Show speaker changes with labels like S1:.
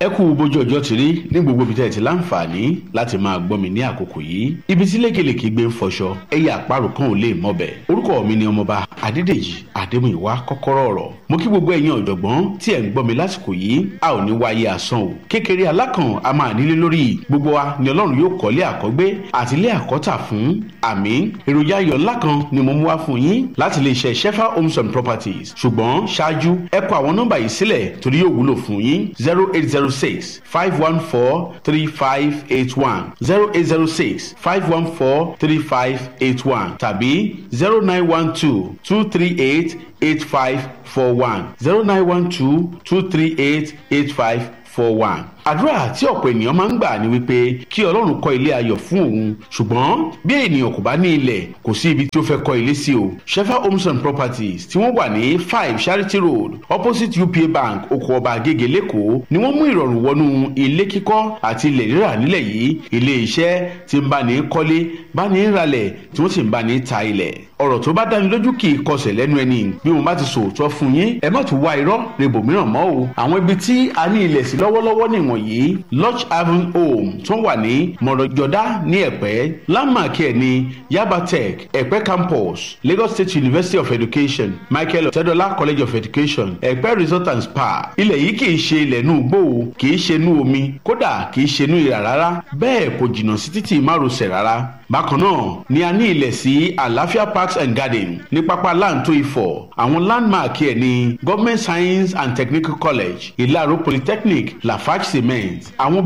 S1: ẹ kú bójú ọjọ́ ti rí ní gbogbo ibi tẹ́ ẹ ti láǹfààní láti máa gbọ́ mi ní àkókò yìí ibi tí lékelèké gbé ń fọṣọ ẹyẹ àparò kan ò lè mọbẹ̀ orúkọ mi ni ọmọba adédèjì adémúyìwá kọ́kọ́rọ́ ọ̀rọ̀ mo kí gbogbo ẹ̀yin ọ̀jọ̀gbọ́n tí ẹ̀ ń gbọ́ mi lásìkò yìí a ò ní wáyé asán o kékeré alákàn a máa nílé lórí gbogbo wa ni ọlọ́run yóò kọ́lé àkọ́gbé àti ilé àkọ́tà fún àmì èròjà ayọ̀ ńlá kan ni mo mú wá fún yín láti lè ṣe shefa homes and properties ṣùgbọ́n ṣáájú ẹ kọ àwọn nọ́mbà yìí sílẹ̀ torí yóò wúlò fún yín zero eight zero six five one four three five eight one zero eight zero six five one four three five eight one tàbí zero nine one two two three eight eight five four one zero nine one two two three eight eight five four one. àdúrà tí ọ̀pọ̀ ènìyàn máa ń gbà ni wípé kí ọlọ́run kọ́ ilé ayọ̀ fún òun ṣùgbọ́n bí ènìyàn kò bá ní ilẹ̀ kò sí ibi tí ó fẹ́ kọ́ ilé sí o shefa homes and properties tí wọ́n wà ní five charity road opposite upa bank oko ọba agége lẹ́kọ̀ọ́ ni wọ́n mú ìrọ̀rùn wọnú ilé kíkọ́ àti ilẹ̀ rírà nílẹ̀ yìí ilé iṣẹ́ tí ń bá ní kọ́lé bá ní ralẹ̀ tí wọ́n sì ń bá ní ta ilẹ̀ ọ̀rọ̀ tó bá dáni lójú kì í kọsẹ̀ lẹ́nu ẹni bí mo bá ti sòótọ́ fún yín ẹ má tún wá irọ́ rebo mìíràn mọ́ o àwọn ibi tí a ní ilẹ̀ sí lọ́wọ́lọ́wọ́ nìwọ̀nyí lodge haven home tó wà ní mọ̀rọ̀jọ́dá ní ẹ̀pẹ́ landmark ẹ̀ ní yaba tech ẹ̀pẹ́ campus lagos state university of education michael ọ̀tẹ́dọ́lá college of education ẹ̀pẹ́ resort and spa ilẹ̀ yìí kì í ṣe ilẹ̀ inú igbó o kì í ṣe inú omi kódà kì í ṣe inú ìrà rárá bẹ́ẹ̀ kò jìnnà sí títì márosẹ̀ rárá bákan náà ni a ní ilẹ̀ sí àlàáfíà parks and garden ní pápá láǹtó ifọ̀ àwọn landmark ẹ̀ ní government science and technical college ìlàró polytechnic lafarge cement àwọn